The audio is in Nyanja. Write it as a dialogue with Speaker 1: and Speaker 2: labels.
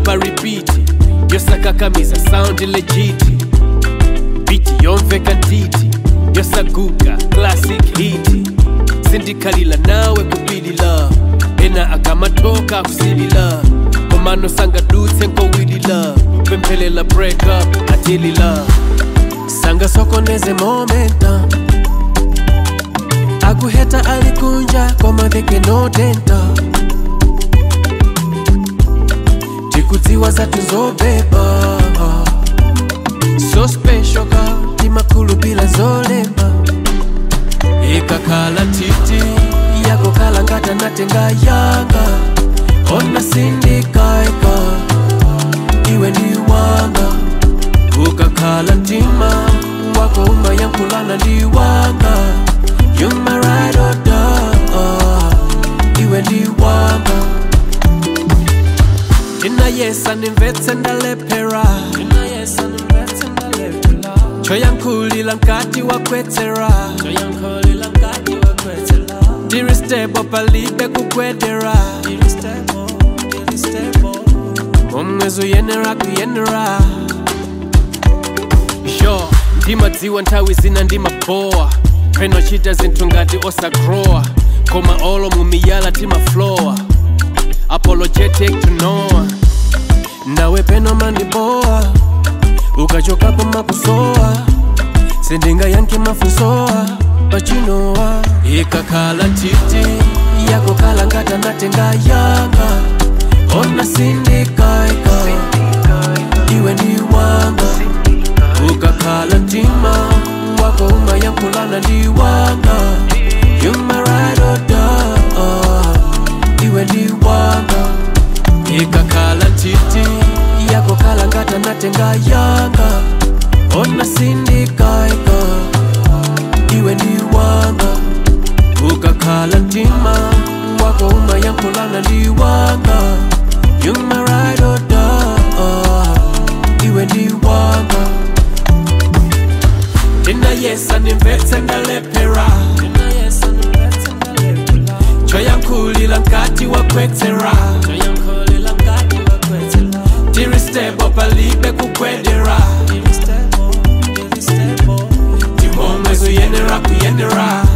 Speaker 1: pa repeat yosakakamiza sound legit biti yomveka ntiti yosaguga classic hit sindikhalila nawe kupilila ena akamatoka akusilila komano sangadutse nkowilila kwemphelela break up atilila sangasokoneze momenta akuheta alikunja komadheke notenta tikudziwa zatu zobeba so special ka timakulu bila zolemba ikakhala titi yakokhala ngata natenga yanga ona sindikaika iwe ni wanga ukakhala mtima wako umayankhulana ndi wanga you my ride or die iwe ndi wanga ndinayesa nimvetse ndalephera choyankhulila nkati wakwetsera diristebo palibe kukwedera momwezo yenera kuyenera sho ndimadziwa nthawi zina ndimabowa penochita zinthu ngati osagrowa koma olo mumiyala timaflowa apologetic to noa nawe peno mandibowa ukachokapo makusowa sindingayankhe mafunsowa pachinowa ikakhala titi yakokhala ngati ndatenga yanga ona sindikaika iwe ndi wanga ukakhala mtima wako umayankhulana ndi wanga you my ride or die iwe ndi wanga ikakhala titi yakokhala ngati ndatenga yanga ona sindikaika iwe ndi wanga ukakhala mtima wako umayankhulana ndi wanga you my ride or die iwe ndi wanga ndinayesa nimvetse ndalephera choyankhulila nkati wakwetsera diristebo palibe kukwedera timomwezo yenera kuyenera